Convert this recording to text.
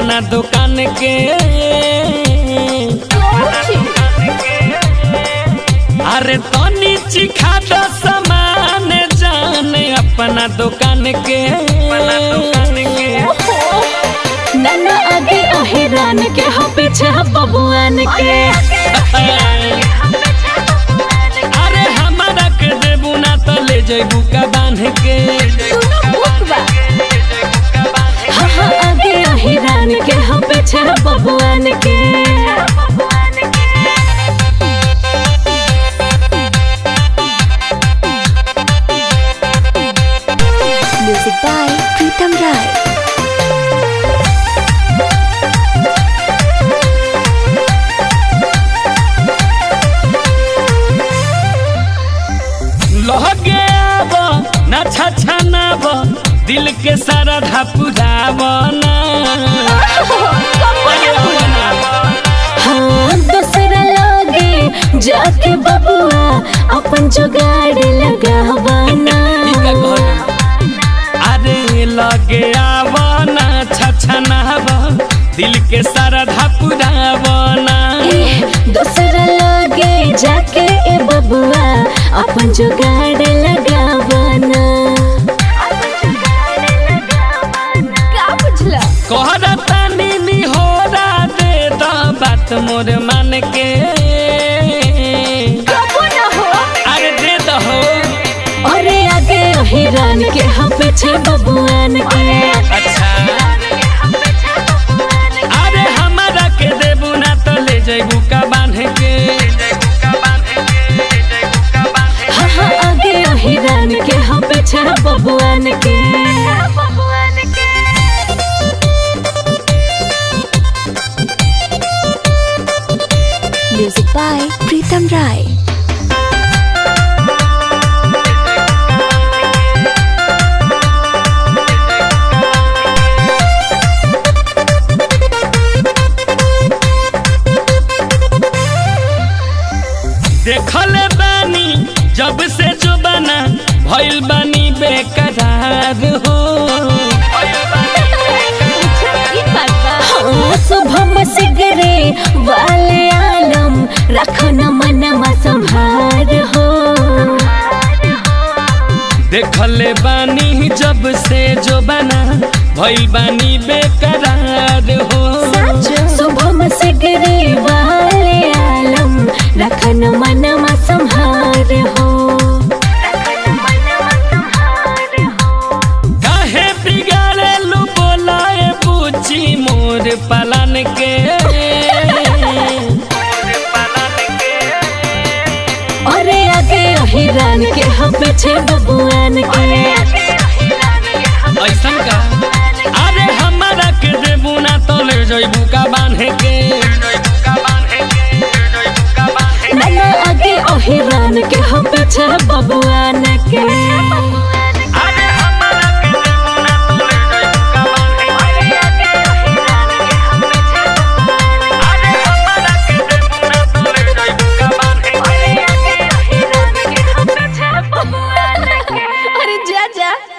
अपना दुकान के अरे तनी चिखा दो सामान जान अपना दुकान के नन्ना आगे अहिरान के हो पीछे हो बबुआन के अरे हमारा के देबू ना तो ले जेबू का बांध के हाँ हाँ आगे अहिरान के हो पीछे हो बबुआन के Music by Pritam Rai. लहगे आब ना छछनाब दिल के सारा धपुराब ना हाँ दूसरा लागे जाके बबुआ अपन जुगाड़ लगावाना अरे लगे आब ना छछनाब दिल के सारा धपुराब ना दूसरा लागे जाके ए बबुआ अपन जुगाड़ लगावाना का बुझला कहरा तानी निहोरा दे द बात मोर मान के कबो ना हो अरे दे दहो अरे आगे हिरान के हम पीछे बबुआन के अच्छा अरे हमारा के देबू ना तो ले जेबू का बांध के हाँ हाँ आगे हिरान के हम पीछे बबुआन के Music by Pritam Rai. देखल बानी जब से जो बना भइल बानी बेकरार हो हाँ शुभम सिगरे वाले आलम रखो न मनमा संभार हो देखल बानी जब से जो बना भइल बानी बेकरार हो शुभम सिगरे वाले आलम रखो न मनमा संभार हो काहे बिगाड़े लू बोलाए पूछी मोर पलन के अरे आगे हिरान के हम पीछे बबुआन के ऐसन का अरे हमारा के देबू ना तो ले जइबू का बांधे के नन्ना आगे हिरान के हम पीछे बबुआन के अरे हमारा के देबू ना तो ले जइबू का बांधे अरे हमारा के देबू ना तो ले जइबू का बांधे अरे जा जा